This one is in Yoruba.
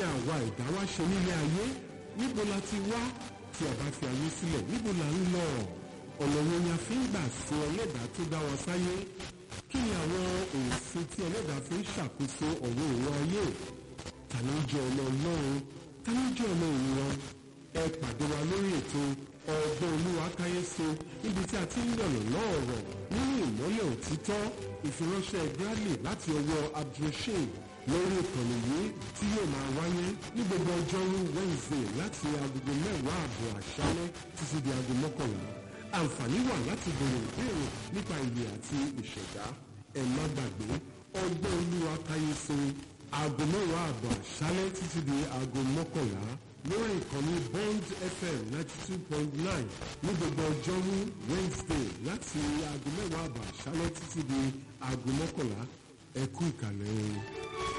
àwa ẹ̀dá wá ṣe nílé ayé níbo la ti wá tí a bá fi ayé sílẹ̀ níbo la ń lọ ọ̀nà wo ni a fi ń gbà sin ẹlẹ́dàá tó dá wa sáyé kí ni àwọn òfin tí ẹlẹ́dàá fi ń ṣàkóso ọ̀rọ̀ òun ayé ta ló ń jẹ́ ọmọ ọlọ́run ta ló ń jẹ́ ọmọ òun ẹ pàdé wa lórí ètò ọgbọ́n olúwa káyéso níbi tí a ti ń yànnà náà ọ̀rọ̀ nínú ìmọ́lẹ̀ òtítọ́ ìfiránṣẹ́ bradley láti ọwọ́ abdulrasheed lórí ìkànnì yìí tí yóò máa wáyé ní gbogbo ọjọ́rú wednesday láti agogo mẹ́wàá àbọ̀ àṣálẹ́ títí di aago mọ́kànlá àǹfààní wà láti bèrè ìbéèrè nípa ìyè àti ìṣẹ̀dá ẹ má gbàgbé ọgbọ́n olúwa káyéso aago mẹ́wàá àbọ̀ àṣálẹ́ títí di aago mọ́kànlá lórí ìkànnì bond fm ninety two point nine ní gbogbo ọjọ́rú wednesday láti aago mẹ́wàá àbọ̀ àṣálẹ́ títí di aago mọ́kànlá ẹ kú ìkàlẹ̀ o.